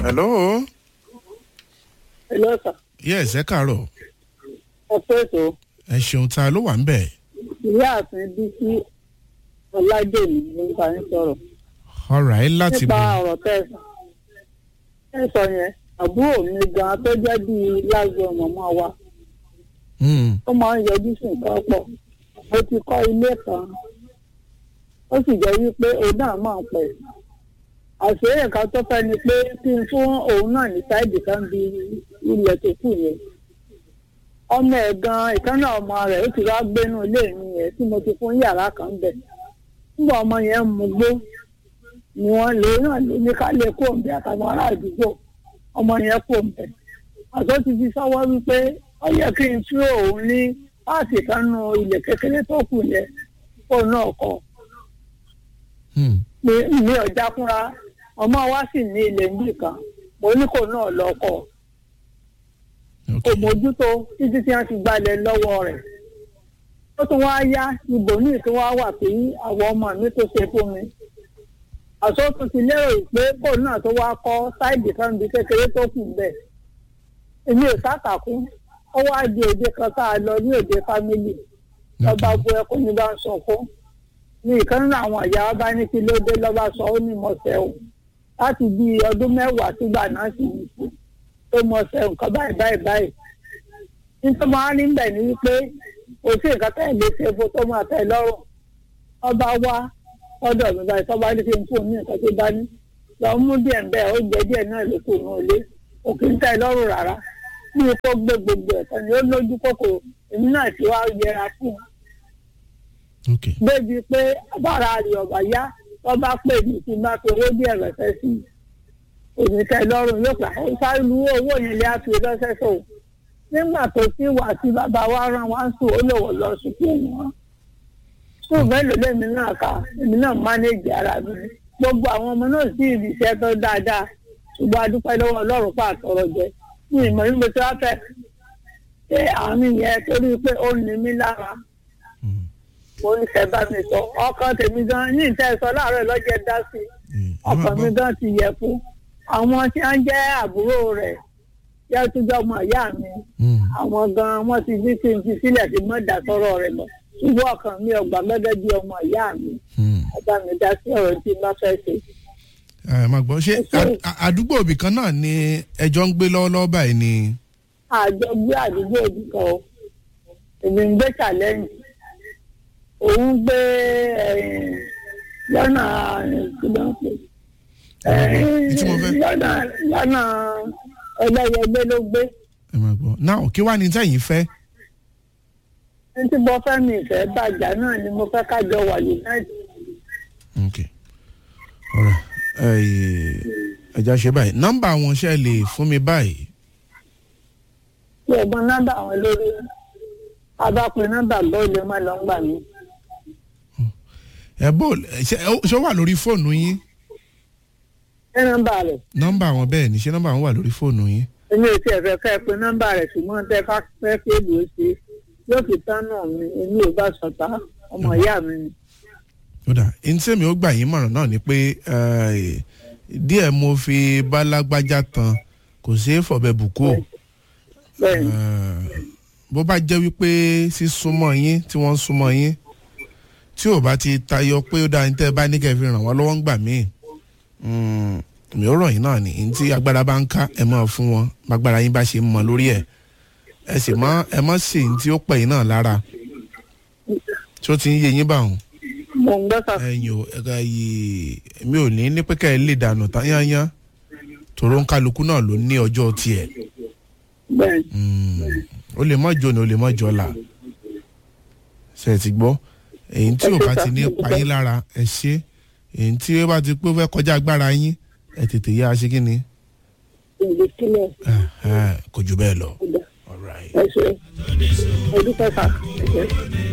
hello. Hello, sir. yes ẹ káàárọ̀ ẹ pé ètò ẹ ṣeun ta ló wà ń bẹ̀. ìyá àfin bísí ọlájèmí ló ń bá yín sọ̀rọ̀ alright láti nípa bọ̀. ọ̀rọ̀ tẹ́ ẹ sọ. ẹ sọ yẹn àbúrò mi gan tó jẹ́ bíi lágbo mọ̀mọ́ wa Hmm, ó máa ń yọjú sí nǹkan pọ̀ mo ti kọ́ ilé kan ó sì jẹ́ wípé òun náà máa ń pẹ̀ àṣeyẹ kan tó fẹ́ ni pé kí n fún òun náà ní sáìdì kan bí ilẹ̀ tó kù yẹn ọmọ ẹ̀ gan ìkànnà ọmọ rẹ̀ ó ti wá gbénú ilé mi yẹn tí mo ti fún yàrá kan bẹ̀ nígbà ọmọ yẹn ń mugbó ni wọ́n lè náà lè ní ká lè kó òǹbẹ àtàwọn ará àdúgbò ọmọ yẹn kó òǹbẹ àtọ́ ti fi sọ́wọ́ wípé ó yẹ kí n tú òun ní páàtì kan nu ilẹ̀ kékeré tó kù yẹn kó náà kọ́ hmm, mi mi ò já fúnra ọmọ wa sì ní ilẹ̀ níbì kan mo ní kò náà lọ kọ́ ok. kò mójútó títí tí wọ́n ti gbalẹ̀ lọ́wọ́ rẹ̀ ó tún wá yá ibòmíì tó wá wà pé àwọn ọmọ mi tó ṣe fún mi àsọtún ti lérò pé kò náà tó wá kọ́ sáìdì kan bí kékeré tó kù bẹ́ẹ̀ èmi ò sátàkún ó wá di òde kan tá a lọ ní òde fámìlì lọ́ba bu ẹkún ní bá ń sọ fún ní ìkan nínú àwọn ìyá wa bá ní kí ló dé lọ́ba sọ ó ní mọ̀ọ́sẹ̀ o láti bí ọdún mẹ́wàá sígbà náà sì ní sí tó mọ̀ọ́sẹ̀ nǹkan báyìí báyìí báyìí nítorí wọn á ní bẹ̀ ní wípé kò sí nǹkan tẹ̀ lé ṣe fún tó máa tẹ̀ lọ́rùn ọba wá ọ̀dọ̀ mi báyìí tọ́ba ní kí n fún un ní nǹkan tó bá ní lọ mú díẹ̀ ń bẹ́ẹ̀ ó jẹ díẹ̀ náà ló kù ní ilé kò kí ń tẹ̀ lọ́rùn rárá bí o kò gbé gbogbo ẹ̀ tán ni ó lójú kòkòrò èmi náà ti wá yẹra fún un ok débi pé bára rẹ̀ ọ̀bà yá wọ́n bá pè mí kí n bá fi owó díẹ̀ rẹ̀fẹ́ sí i èmi tẹ́ lọ́rùn yóò gbà ó sáré lu owó yẹn lé àfi lọ́sẹ̀ tó nígbà tó ti wà tí bàbá wa rán wá sùn ó lòwò lọ sùkúù wọn sùn mélòó lèmi náà kà èmi náà mánéjì ara mi gbogbo àwọn ọmọ náà sì rí iṣẹ́ tó dáadáa ṣùgbọ́n a dúpẹ́ lọ́wọ́ ọlọ́run pa àtọ̀rọ̀ jẹ ní ìmọ̀ ní mo ti wá fẹ́ ṣé àmì yẹn torí pé ó ní mí lára Hmm, mo ń ṣe bá mi sọ ọkàn tèmi gan ní ìtẹ́ sọ láàárọ̀ lọ́jọ́ dá sí i hmm, ẹ máa ọkàn mi gbọ́. gan ti yẹ fún àwọn tí wọ́n jẹ́ àbúrò rẹ̀ yẹ tó jọ ọmọ ìyá mi Hmm, àwọn gan wọ́n ti ní kí n fi sílẹ̀ tí mo dà sọ́rọ̀ rẹ̀ lọ ṣùgbọ́n ọkàn mi ọgbà gẹ́gẹ́ bí ọmọ ìyá mi hmm. ọba mi dá sí ọ̀rọ̀ tí n bá fẹ́ ṣe. ẹ máa gbọ́ ṣé a- a- àdúgbò òbí kan náà ni ẹjọ́ ń gbé lọ́wọ́lọ́wọ́ báyìí ni. àjọ gbé àdúgbò òbí kan o èmi ń gbé challenge òun gbé eh, lọ́nà ìgbìmọ̀ Ẹ, tí mo fẹ́. lọ́nà lọ́nà ẹlẹ́yẹgbẹ́ ló gbé ẹ máa gbọ́ náà kí wàá ní sẹ́yìn fẹ́. ní tí mo fẹ́ mi ìfẹ́ bàjá náà ni mo fẹ́ kájọ wà united ok ọ̀rọ̀ ẹja ṣe báyìí nọ́mbà wọn ṣe lè fún mi báyìí. tí ẹ̀gbọ́n nọ́mbà àwọn lórí abápẹ́ nọ́mbà bọ́ọ̀lù má lọ ń gbà mí ẹ bó ṣe ṣé ó wà lórí fóònù yín ní nọ́mbà rẹ̀ nọ́mbà wọn bẹ́ẹ̀ ni ṣé nọ́mbà wọn wà lórí fóònù yín. èmi ò tiẹ̀ fẹ́ ká ẹ pé nọ́mbà rẹ̀ ṣùgbọ́n tẹ́ ká fẹ́ pé èlò ó ṣe yóò fi tán náà mi èmi ò bá sọ̀tá ọmọ ìyá mi ni. kódà ntẹ́mi ó gbà yín mọ̀ràn náà ni pé eh, díẹ̀ mo fi bálágbájá tan kò ṣeé fọ̀bẹ bùkú o bẹ́ẹ̀ ni Eh, bó bá jẹ́ wípé sísúnmọ́ yín tí wọ́n ń súnmọ́ yín tí ò bá ti tayọ pé ó dáa ní tẹ́ ẹ bá ní kẹ́ ẹ fi ràn wọ́n lọ́wọ́ ń gbà míì mm, mi ò rọ̀ yín náà ní ní tí agbára bá ń ká ẹ máa fún wọn gbàgbára yín bá ṣe ń mọ lórí ẹ̀ ẹ sì mọ ẹ mọ sí ní tí ó pẹ̀ yín náà lára tí ó ti ń yé yín báwọn mo ń gbọ́ sà ẹ̀yin ò ẹ̀ka yìí mi ò ní ní pé kẹ́ ẹ lè dànù tán yányán tòró ń kálukú náà ló ní ọjọ́ tiẹ̀ bẹ́ẹ̀ ni Mm, ó lè mọ jọ ni ó lè mọ jọ là ṣe ti gbọ́ èyí tí ò bá ti ní pa yín lára ẹ ṣe èyí tí ó bá ti pé ó fẹ́ kọjá agbára yín ẹ tètè yá a ṣe kí ni ìgbè sílẹ̀ Eh, eh, kò jù bẹ́ẹ̀ lọ. ọ̀dà All right. ẹ ṣe ẹ dúpẹ́ sà ẹ ṣe.